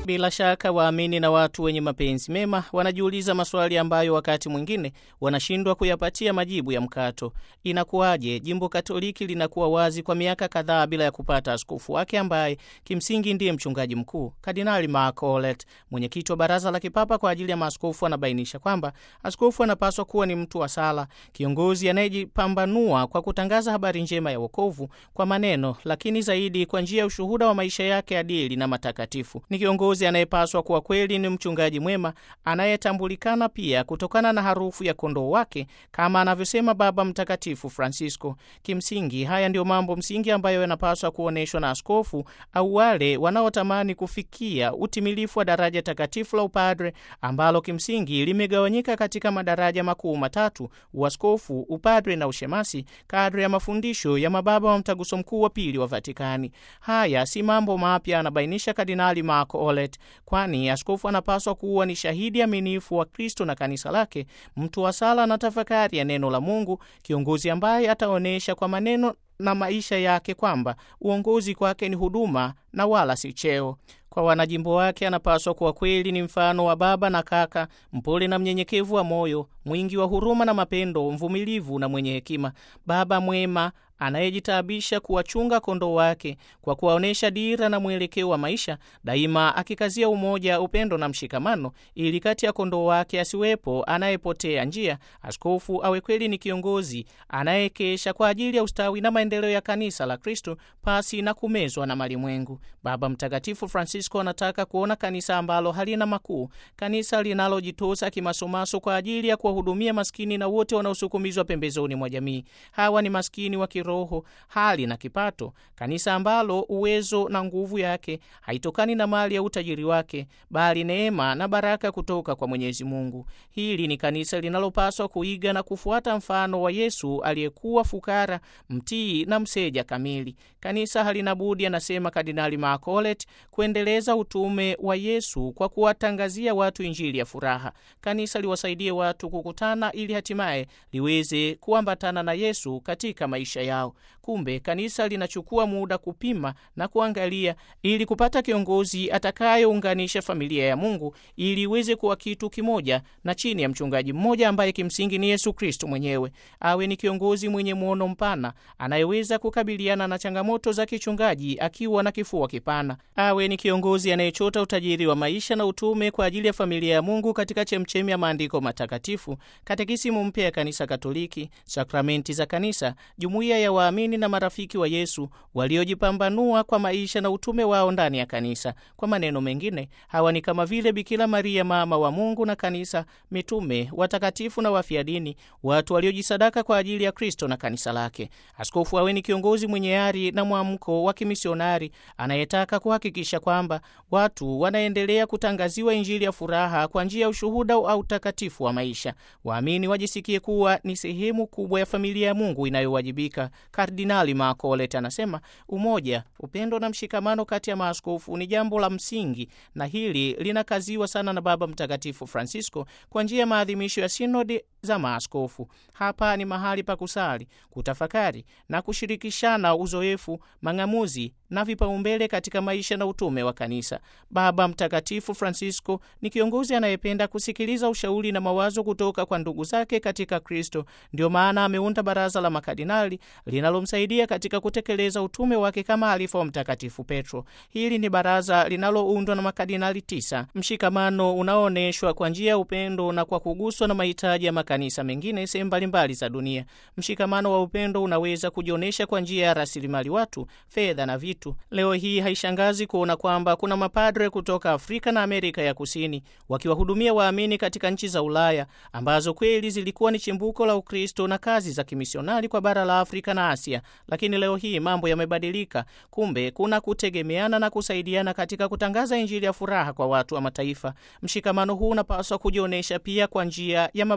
Bila shaka waamini na watu wenye mapenzi mema wanajiuliza maswali ambayo wakati mwingine wanashindwa kuyapatia majibu ya mkato. Inakuwaje jimbo Katoliki linakuwa wazi kwa miaka kadhaa bila ya kupata askofu wake ambaye kimsingi ndiye mchungaji mkuu? Kardinali Mark Olet, mwenyekiti wa Baraza la Kipapa kwa ajili ya maaskofu, anabainisha kwamba askofu anapaswa kuwa ni mtu wa sala, kiongozi anayejipambanua kwa kutangaza habari njema ya wokovu kwa maneno, lakini zaidi kwa njia ya ushuhuda wa maisha yake adili na matakatifu. Ni kiongozi anayepaswa kuwa kweli ni mchungaji mwema anayetambulikana pia kutokana na harufu ya kondoo wake, kama anavyosema Baba Mtakatifu Francisco. Kimsingi, haya ndiyo mambo msingi ambayo yanapaswa kuonyeshwa na askofu au wale wanaotamani kufikia utimilifu wa daraja takatifu la upadre ambalo kimsingi limegawanyika katika madaraja makuu matatu: uaskofu, upadre na ushemasi, kadri ya mafundisho ya mababa wa Mtaguso Mkuu wa Pili wa Vatikani. Haya si mambo mapya, anabainisha Kardinali Marco Olet, kwani askofu anapaswa kuwa ni shahidi aminifu wa Kristo na kanisa lake, mtu wa sala na tafakari ya neno la Mungu, kiongozi ambaye ataonyesha kwa maneno na maisha yake kwamba uongozi kwake ni huduma na wala si cheo. Kwa wanajimbo wake anapaswa kuwa kweli ni mfano wa baba na kaka, mpole na mnyenyekevu wa moyo, mwingi wa huruma na mapendo, mvumilivu na mwenye hekima, baba mwema anayejitaabisha kuwachunga kondoo wake kwa kuwaonyesha dira na mwelekeo wa maisha, daima akikazia umoja, upendo na mshikamano, ili kati ya kondoo wake asiwepo anayepotea njia. Askofu awe kweli ni kiongozi anayekesha kwa ajili ya ustawi na maendeleo ya kanisa la Kristo pasi na kumezwa na malimwengu. Baba Mtakatifu Francisco anataka kuona kanisa ambalo halina makuu, kanisa linalojitosa kimasomaso kwa ajili ya kuwahudumia maskini na wote wanaosukumizwa pembezoni mwa jamii. Hawa ni maskini wa kiroho, hali na kipato, kanisa ambalo uwezo na nguvu yake haitokani na mali ya utajiri wake, bali neema na baraka kutoka kwa Mwenyezi Mungu. Hili ni kanisa linalopaswa kuiga na kufuata mfano wa Yesu aliyekuwa fukara, mtii na mseja kamili. Kanisa halina budi, anasema Kardinali Mark Olet, kuendeleza utume wa Yesu kwa kuwatangazia watu injili ya furaha. Kanisa liwasaidie watu kukutana ili hatimaye liweze kuambatana na Yesu katika maisha yao. Kumbe kanisa linachukua muda kupima na kuangalia ili kupata kiongozi atakayeunganisha familia ya Mungu ili iweze kuwa kitu kimoja na chini ya mchungaji mmoja ambaye kimsingi ni Yesu Kristo mwenyewe. Awe ni kiongozi mwenye muono mpana anayeweza kukabiliana na changamoto za kichungaji akiwa na kifua kipana. Awe ni kiongozi anayechota utajiri wa maisha na utume kwa ajili ya familia ya Mungu katika chemchemi ya maandiko matakatifu, katekisimu mpya ya Kanisa Katoliki, sakramenti za kanisa, jumuiya ya waamini na marafiki wa Yesu waliojipambanua kwa maisha na utume wao ndani ya kanisa. Kwa maneno mengine, hawa ni kama vile Bikira Maria mama wa Mungu na kanisa, mitume, watakatifu na wafia dini, watu waliojisadaka kwa ajili ya Kristo na kanisa lake. Askofu awe ni kiongozi mwenye ari na mwamko wa kimisionari anayetaka kuhakikisha kwamba watu wanaendelea kutangaziwa Injili ya furaha kwa njia ya ushuhuda au utakatifu wa maisha. Waamini wajisikie kuwa ni sehemu kubwa ya familia ya Mungu inayowajibika. Kardinali Mark Olet anasema umoja, upendo na mshikamano kati ya maaskofu ni jambo la msingi, na hili linakaziwa sana na Baba Mtakatifu Francisco kwa njia ya maadhimisho ya sinodi za maaskofu. Hapa ni mahali pa kusali, kutafakari na kushirikishana uzoefu, mang'amuzi na vipaumbele katika maisha na utume wa kanisa. Baba Mtakatifu Francisco ni kiongozi anayependa kusikiliza ushauri na mawazo kutoka kwa ndugu zake katika Kristo. Ndio maana ameunda baraza la makardinali linalomsaidia katika kutekeleza utume wake kama alifa wa Mtakatifu Petro. Hili ni baraza linaloundwa na makardinali tisa. Mshikamano unaoonyeshwa kwa njia ya upendo na kwa kuguswa na mahitaji ya makanisa mengine sehemu mbalimbali za dunia. Mshikamano wa upendo unaweza kujionyesha kwa njia ya rasilimali watu, fedha na vitu. Leo hii haishangazi kuona kwamba kuna mapadre kutoka Afrika na Amerika ya Kusini wakiwahudumia waamini katika nchi za Ulaya ambazo kweli zilikuwa ni chimbuko la Ukristo na kazi za kimisionari kwa bara la Afrika na Asia. Lakini leo hii mambo yamebadilika. Kumbe kuna kutegemeana na kusaidiana katika kutangaza Injili ya furaha kwa watu wa mataifa. Mshikamano huu unapaswa kujionyesha pia kwa njia ya mabaraza ya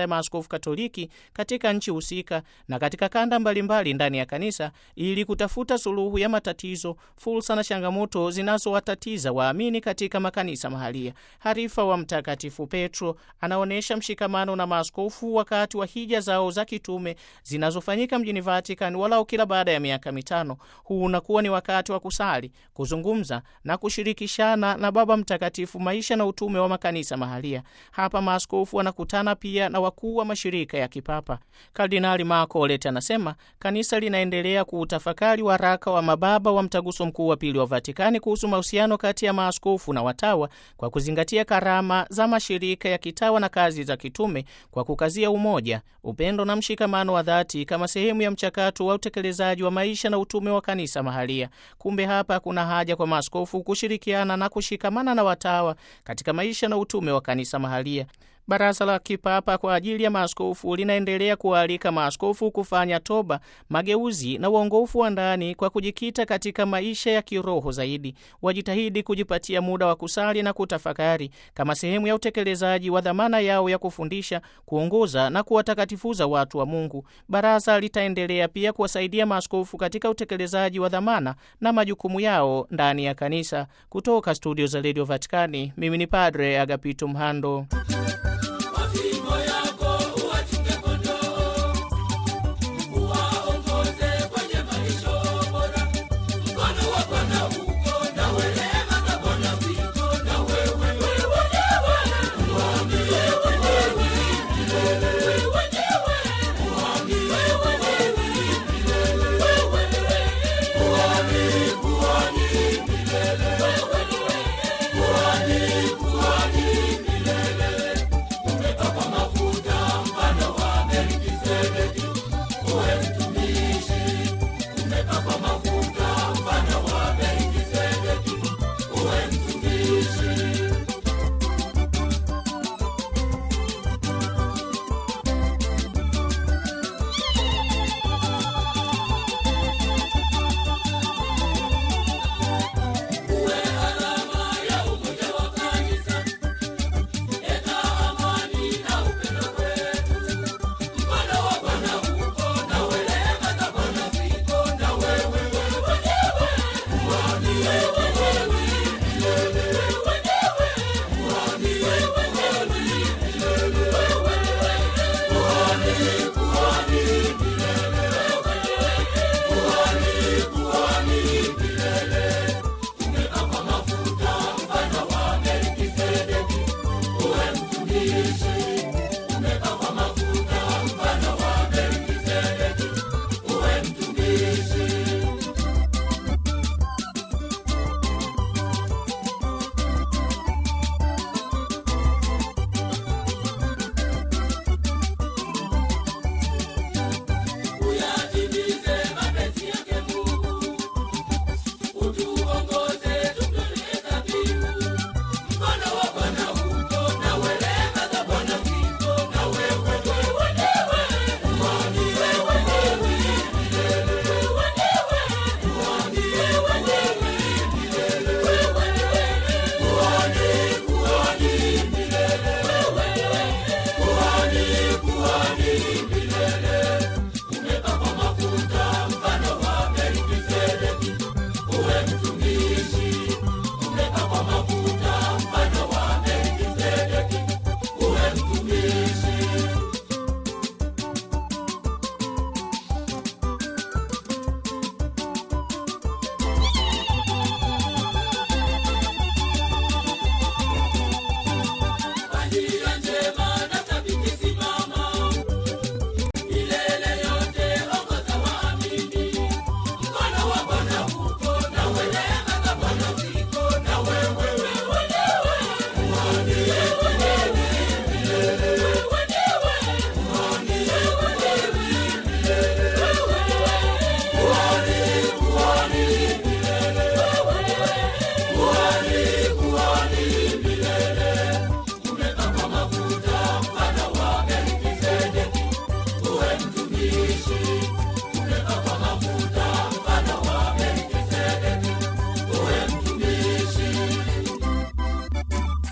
maaskofu Katoliki katika nchi husika na katika kanda mbalimbali ndani ya kanisa ili kutafuta suluhu ya matatizo, fursa na changamoto zinazowatatiza waamini katika makanisa mahalia. Harifa wa Mtakatifu Petro anaonyesha mshikamano na maaskofu wakati wa hija zao za kitume zinazofanyika mjini Vatican walau kila baada ya miaka mitano. Huu unakuwa ni wakati wa kusali, kuzungumza na kushirikishana na Baba Mtakatifu maisha na utume wa makanisa mahalia. Hapa maaskofu wanakutana pia na wakuu wa mashirika ya kipapa. Kardinali Marco Olet anasema kanisa linaendelea kuutafakari waraka wa mababa wa mtaguso mkuu wa pili wa Vatikani kuhusu mahusiano kati ya maaskofu na watawa kwa kuzingatia karama za mashirika ya kitawa na kazi za kitume kwa kukazia umoja, upendo na mshikamano wa dhati kama sehemu ya mchakato wa utekelezaji wa maisha na utume wa kanisa mahalia. Kumbe hapa kuna haja kwa maaskofu kushirikiana na kushikamana na watawa katika maisha na utume wa kanisa mahalia. Baraza la Kipapa kwa ajili ya maaskofu linaendelea kuwaalika maaskofu kufanya toba, mageuzi na uongofu wa ndani kwa kujikita katika maisha ya kiroho zaidi. Wajitahidi kujipatia muda wa kusali na kutafakari kama sehemu ya utekelezaji wa dhamana yao ya kufundisha, kuongoza na kuwatakatifuza watu wa Mungu. Baraza litaendelea pia kuwasaidia maaskofu katika utekelezaji wa dhamana na majukumu yao ndani ya kanisa. Kutoka studio za Radio Vatikani, mimi ni Padre Agapito Mhando.